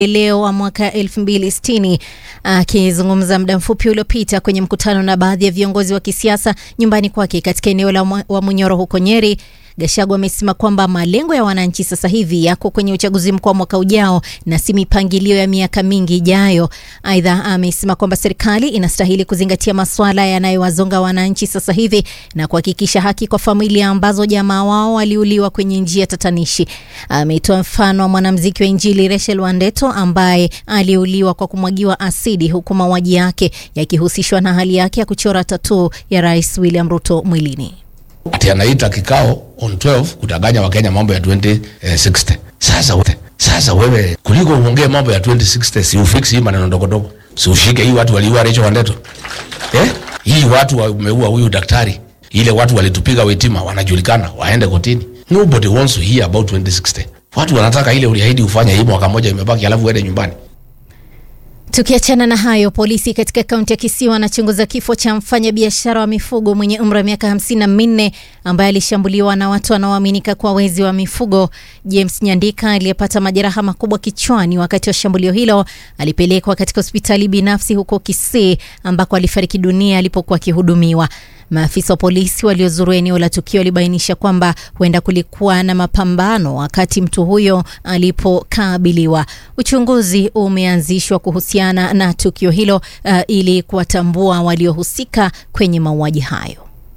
leo wa mwaka 2060. Akizungumza muda mfupi uliopita kwenye mkutano na baadhi ya viongozi wa kisiasa nyumbani kwake katika eneo la wa Munyoro huko Nyeri, Gachagua amesema kwamba malengo ya wananchi sasa hivi yako kwenye uchaguzi mkuu wa mwaka ujao na si mipangilio ya miaka mingi ijayo. Aidha, amesema kwamba serikali inastahili kuzingatia masuala yanayowazonga wananchi sasa hivi na kuhakikisha haki kwa familia ambazo jamaa wao waliuliwa kwenye njia tatanishi. Ametoa mfano wa mwanamuziki wa Injili Rachel Wandeto ambaye aliuliwa kwa kumwagiwa asidi huku mauaji yake yakihusishwa na hali yake ya kuchora tatuu ya Rais William Ruto mwilini. Ati anaita kikao on 12 kutanganya Wakenya mambo ya 2060. Sasa wewe, sasa wewe kuliko uongee mambo ya 2060 si ufix hii maneno ndogo ndogo. Si ushike hii watu waliua Rachel Wandeto. Eh? Hii watu wameua huyu daktari. Ile watu walitupiga wetima wanajulikana waende kotini. Nobody wants to hear about 2060. Watu wanataka ile uliahidi ufanye hii mwaka moja imebaki alafu uende nyumbani. Tukiachana na hayo, polisi katika kaunti ya Kisii wanachunguza kifo cha mfanyabiashara wa mifugo mwenye umri wa miaka hamsini na minne ambaye alishambuliwa na watu wanaoaminika kuwa wezi wa mifugo. James Nyandika aliyepata majeraha makubwa kichwani wakati wa shambulio hilo alipelekwa katika hospitali binafsi huko Kisii ambako alifariki dunia alipokuwa akihudumiwa. Maafisa wa polisi waliozuru eneo la tukio walibainisha kwamba huenda kulikuwa na mapambano wakati mtu huyo alipokabiliwa. Uchunguzi umeanzishwa kuhusiana na tukio hilo uh, ili kuwatambua waliohusika kwenye mauaji hayo.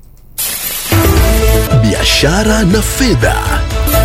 Biashara na fedha.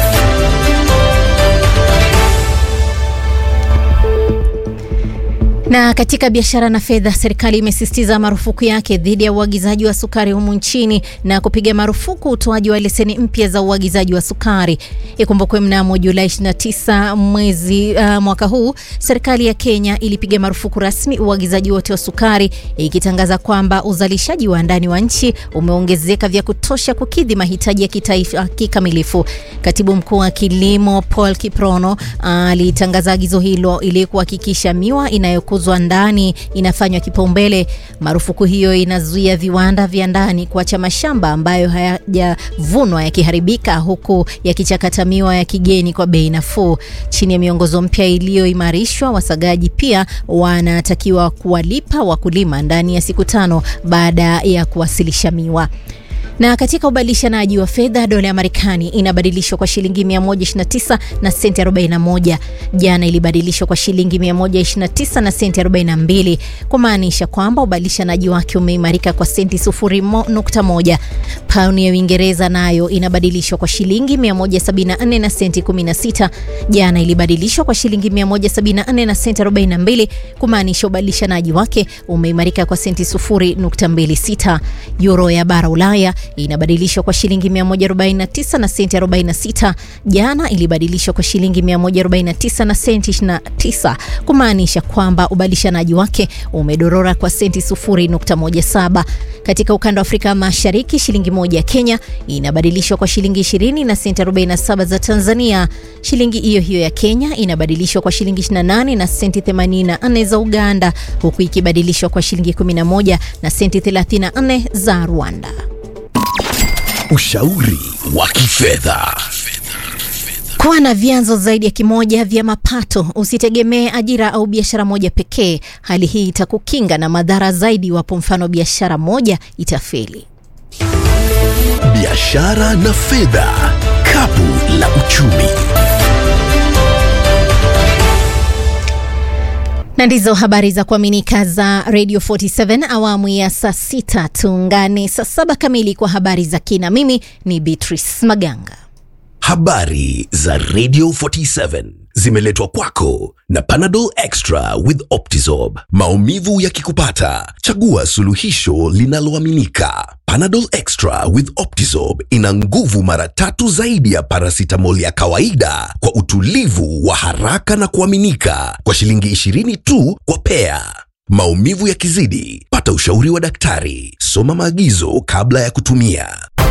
Na katika biashara na fedha, serikali imesisitiza marufuku yake dhidi ya uagizaji wa sukari humu nchini na kupiga marufuku utoaji wa leseni mpya za uagizaji wa sukari. Ikumbukwe mnamo Julai 29 mwezi uh, mwaka huu serikali ya Kenya ilipiga marufuku rasmi uagizaji wote wa sukari, ikitangaza kwamba uzalishaji wa ndani wa nchi umeongezeka vya kutosha kukidhi mahitaji ya kitaifa kikamilifu. Katibu mkuu wa kilimo Paul Kiprono alitangaza uh, agizo hilo ili kuhakikisha miwa inayoku kuzwa ndani inafanywa kipaumbele. Marufuku hiyo inazuia viwanda vya ndani kuacha mashamba ambayo hayajavunwa yakiharibika, huku yakichakata miwa ya kigeni kwa bei nafuu. Chini ya miongozo mpya iliyoimarishwa, wasagaji pia wanatakiwa kuwalipa wakulima ndani ya siku tano baada ya kuwasilisha miwa. Na katika ubadilishanaji wa fedha, dola ya Marekani inabadilishwa kwa shilingi 129 na senti 41. Jana ilibadilishwa kwa shilingi 129 na senti 42, kumaanisha kwamba ubadilishanaji wake umeimarika kwa senti 0.1. Pauni ya Uingereza nayo inabadilishwa kwa shilingi 174 na senti 16. Jana ilibadilishwa kwa shilingi 174 na senti 42, kumaanisha ubadilishanaji wake umeimarika kwa senti 0.26. Euro ya bara Ulaya inabadilishwa kwa shilingi 149 na senti 46. Jana ilibadilishwa kwa shilingi 149 na senti 29, kumaanisha kwamba ubadilishanaji wake umedorora kwa senti 0.17. Katika ukanda wa Afrika Mashariki, shilingi moja ya Kenya inabadilishwa kwa shilingi 20 na senti 47 za Tanzania. Shilingi hiyo hiyo ya Kenya inabadilishwa kwa shilingi 28 na senti 84 za Uganda, huku ikibadilishwa kwa shilingi 11 na senti 34 za Rwanda. Ushauri wa kifedha. Kuwa na vyanzo zaidi ya kimoja vya mapato. Usitegemee ajira au biashara moja pekee. Hali hii itakukinga na madhara zaidi iwapo mfano biashara moja itafeli. Biashara na fedha, kapu la uchumi. na ndizo habari za kuaminika za Radio 47 awamu ya saa sita. Tuungane saa saba kamili kwa habari za kina. Mimi ni Beatrice Maganga. Habari za Radio 47 zimeletwa kwako na Panadol Extra with Optizorb. Maumivu yakikupata, chagua suluhisho linaloaminika. Panadol Extra with Optizorb ina nguvu mara tatu zaidi ya paracetamol ya kawaida kwa utulivu wa haraka na kuaminika kwa shilingi 20 tu kwa pea. Maumivu yakizidi, pata ushauri wa daktari. Soma maagizo kabla ya kutumia.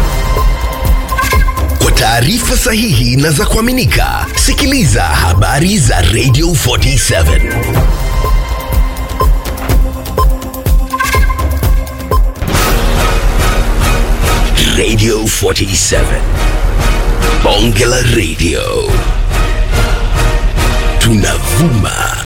Kwa taarifa sahihi na za kuaminika, sikiliza habari za Radio 47. Radio 47. Bonge la Radio. tunavuma